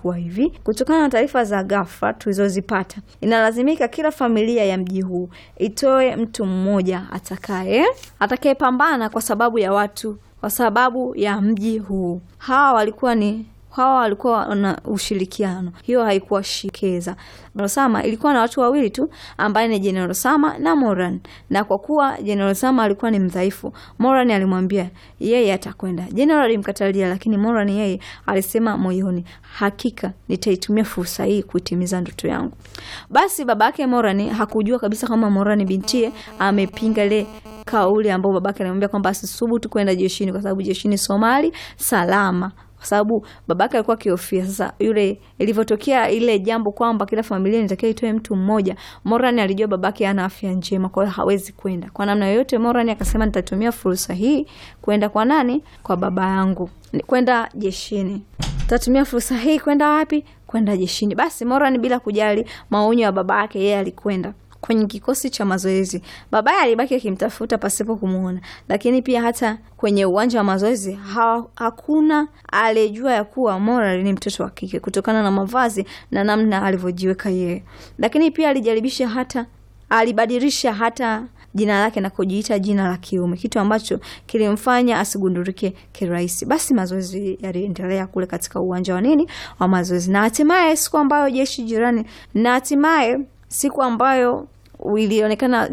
ilikuwa hivi: kutokana na taarifa za ghafla tulizozipata, inalazimika kila familia ya mji huu itoe mtu mmoja atakaye atakayepambana kwa sababu ya watu, kwa sababu ya mji huu. Hawa walikuwa ni hawa walikuwa na ushirikiano, hiyo haikuwa shikeza. Rosama ilikuwa na watu wawili tu, ambaye ni General Sama na Moran, na kwa kuwa General Sama alikuwa ni mdhaifu, Moran alimwambia yeye atakwenda. General alimkatalia, lakini Moran yeye alisema moyoni, hakika nitaitumia fursa hii kuitimiza ndoto yangu. Basi babake Moran hakujua kabisa kama Moran bintie amepinga ile kauli ambayo babake alimwambia kwamba asisubutu kwenda jeshini kwa sababu jeshini Somali salama kwa sababu babake alikuwa akihofia. Sasa yule ilivyotokea ile jambo kwamba kila familia inatakiwa itoe mtu mmoja, Moran alijua babake ana afya njema, kwa hiyo hawezi kwenda kwa namna yoyote. Moran akasema nitatumia fursa hii kwenda kwa nani? Kwa baba yangu, kwenda jeshini. Tatumia fursa hii kwenda wapi? Kwenda jeshini. Basi Moran bila kujali maonyo ya baba yake, yeye alikwenda kwenye kikosi cha mazoezi. Babaye alibaki akimtafuta pasipo kumwona, lakini pia hata kwenye uwanja wa mazoezi ha, hakuna aliyejua ya kuwa Moral ni mtoto wa kike kutokana na mavazi na namna alivyojiweka yeye. Lakini pia alijaribisha hata alibadilisha hata jina lake na kujiita jina la kiume, kitu ambacho kilimfanya asigundulike kirahisi. Basi mazoezi yaliendelea kule katika uwanja wa nini wa mazoezi, na hatimaye siku ambayo jeshi jirani na hatimaye siku ambayo ilionekana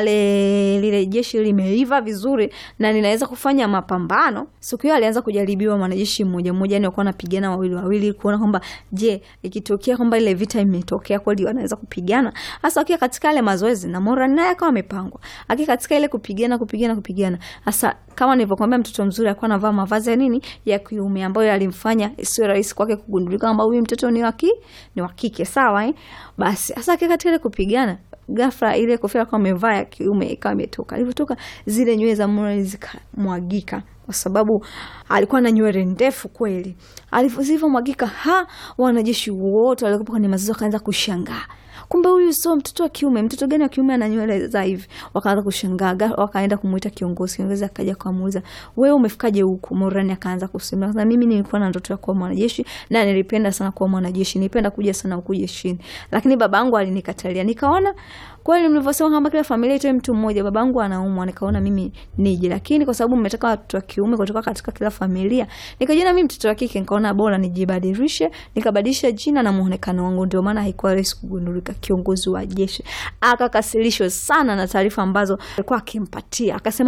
wale lile jeshi limeiva vizuri na linaweza kufanya mapambano. Siku hiyo alianza kujaribiwa mwanajeshi mmoja mmoja, yani wakuwa wanapigana wawili wawili, kuona kwamba je, ikitokea kwamba ile vita imetokea kweli wanaweza kupigana. Hasa akiwa katika ile mazoezi na Moran naye akawa amepangwa akiwa katika ile kupigana kupigana kupigana. Hasa kama nilivyokuambia, mtoto mzuri alikuwa anavaa mavazi ya nini ya kiume, ambayo yalimfanya isiwe rahisi kwake kugundulika kwamba huyu mtoto ni waki ni wa kike, sawa eh? Basi hasa akiwa katika ile kupigana ghafla ile kofia alikuwa amevaa ya kiume ikawa imetoka. Alivyotoka zile nywele za Moran zikamwagika, kwa sababu alikuwa na nywele ndefu kweli. Alivyomwagika, ha, wanajeshi wote waliokuwa kwenye mazoezi wakaanza kushangaa kumbe huyu sio mtoto wa kiume. Mtoto gani wa kiume ana nywele za hivi? Wakaanza kushangaa, wakaenda kumuita kiongozi. Kiongozi akaja akamuuliza, wewe umefikaje huku? Morani akaanza kusema, sasa mimi nilikuwa na ndoto ya kuwa mwanajeshi na nilipenda sana kuwa mwanajeshi, nilipenda kuja sana huku jeshini, lakini babangu alinikatalia. Nikaona kweli mlivyosema kwamba kila familia itoe mtu mmoja, babangu anaumwa, nikaona mimi nije, lakini kwa sababu mmetaka watoto wa kiume kutoka katika kila familia, nikajiona mimi mtoto wa kike, nikaona bora nijibadilishe, nikabadilisha jina na muonekano wangu. Ndio maana haikuwa rahisi kugundulika. Kiongozi wa jeshi akakasirishwa sana na taarifa ambazo alikuwa akimpatia, akasema